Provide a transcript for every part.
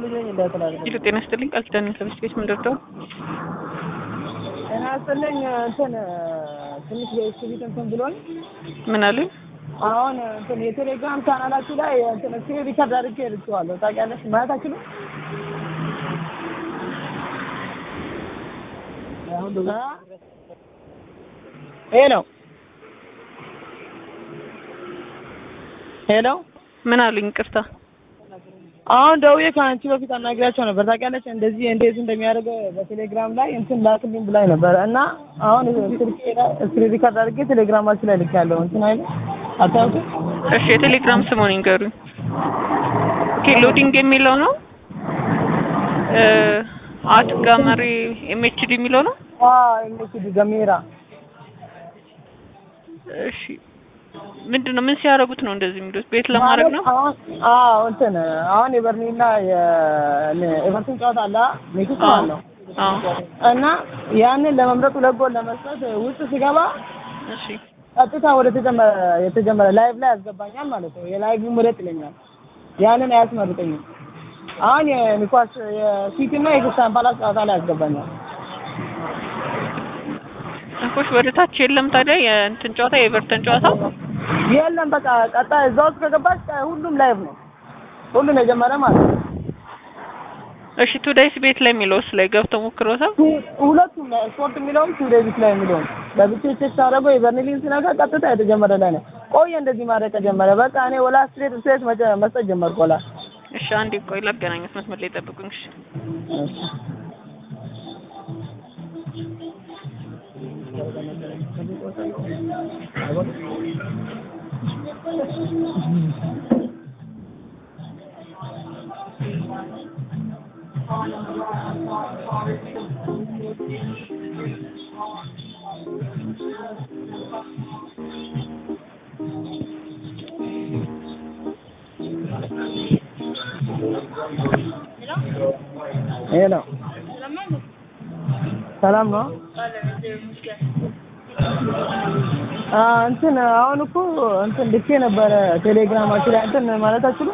ኪሎ ጤና ይስጥልኝ ቃል ኪዳን ከብስት ቤት ምንደርደው ጤና ይስጥልኝ እንትን ትንሽ የኤክስቢት እንትን ብሎኝ ምን አሉኝ? አሁን እንትን የቴሌግራም ቻናላችሁ ላይ እንትን ስክሪን ሪከርድ አድርጌ ልኬዋለሁ። ታውቂያለሽ ማለት አችልም ሄሎ ሄሎ ምን አሉኝ? ቅርታ አሁን ደውዬ ከአንቺ በፊት አናግሪያቸው ነበር። ታውቂያለሽ እንደዚህ እንዴት እንደሚያደርገው በቴሌግራም ላይ እንትን ላክልኝ ብላኝ ነበር እና አሁን ስልኬ ላይ ስክሪን ሪከርድ አድርጌ ቴሌግራማችሁ ላይ ልኬያለሁ። እንትን አይደል አታውቁም? እሺ የቴሌግራም ስሙን ይንገሩኝ። ኦኬ ሎዲንግ የሚለው ነው አት ጋመሪ ኤምኤችዲ የሚለው ነው። አዎ ኤምኤችዲ ገሜራ እሺ ምንድን ነው ምን ሲያደርጉት ነው እንደዚህ የሚሉት? ቤት ለማድረግ ነው? አሁን አዎ እንትን አሁን የበርኒና የኤቨርተን ጨዋታ አለ ሜክሲኮ አለው አዎ እና ያንን ለመምረጥ ሁለት ጎል ለመስጠት ውስጥ ሲገባ እሺ ቀጥታ ወደ ተጀመረ የተጀመረ ላይቭ ላይ ያስገባኛል ማለት ነው። የላይቭ ምረጥ ይለኛል። ያንን አያስመርጠኝም። አሁን የኒኳስ የሲቲ እና የክርስቲያን ፓላስ ጨዋታ ላይ ያስገባኛል። እንኮች ወደ ታች የለም ታዲያ የእንትን ጨዋታ የኤቨርተን ጨዋታ የለም በቃ ቀጣይ እዛ ውስጥ ከገባች ሁሉም ላይቭ ነው። ሁሉም የጀመረ ማለት ነው። እሺ ቱዴይስ ቤት ላይ የሚለውስ ላይ ገብተው ሞክሮታል? ሁለቱም ላይ ስፖርት የሚለውም ቱ ዴቪስ ላይ የሚለውም በብቻ ቼክ ሳደርገው የበርኒሊን ስነካ ቀጥታ የተጀመረ ላይ ነው። ቆየ እንደዚህ ማድረግ ከጀመረ በቃ እኔ ወላ ስትሬት ስትሬት መስጠት ጀመርኩ ወላ እሺ አንዴ ቆይ ላገናኘት መስመር ላይ ጠብቁኝ። እሺ ሄሎ ሰላም ነው። አ እንትን አሁን እኮ እንትን ልኬ ነበረ ቴሌግራማችሁ ላይ እንትን ማለት አትችሉም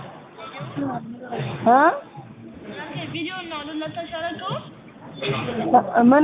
እ ቪዲዮ ነው ልነሳሽ ያደረገው ምን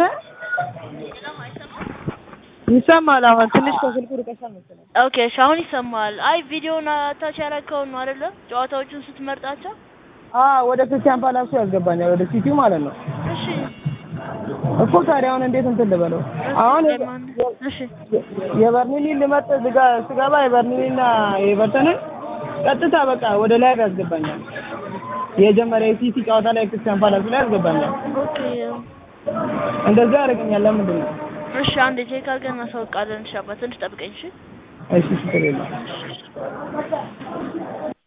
ይሰማል? አሁን ትንሽ ከስልኩ ርቀሻል መሰለኝ። ኦኬ እሺ አሁን ይሰማል አይ ቪዲዮን አታች ያደረገውን ነው አይደለ ጨዋታዎቹን ስትመርጣቸው አ ወደ ክርስቲያን ፓላሱ ያስገባኛል ወደ ሲቲው ማለት ነው እሺ እኮ ታዲያ አሁን እንዴት እንትን ልበለው? አሁን እሺ የበርኒሊን ልመርጥ ስጋ- ስገባ የበርኒሊና የኤቨርተንን ቀጥታ በቃ ወደ ላይ ያስገባኛል። የጀመረ የሲቲ ጨዋታ ላይ ክርስቲያን ፓላስ ላይ ያስገባኛል። ኦኬ እንደዛ ያደርገኛል። ለምንድን ነው? እሺ አንዴ ቼክ አድርገን እናሳውቃለን። እሺ አባ ትንሽ ጠብቀኝ እሺ እሺ ችግር የለም።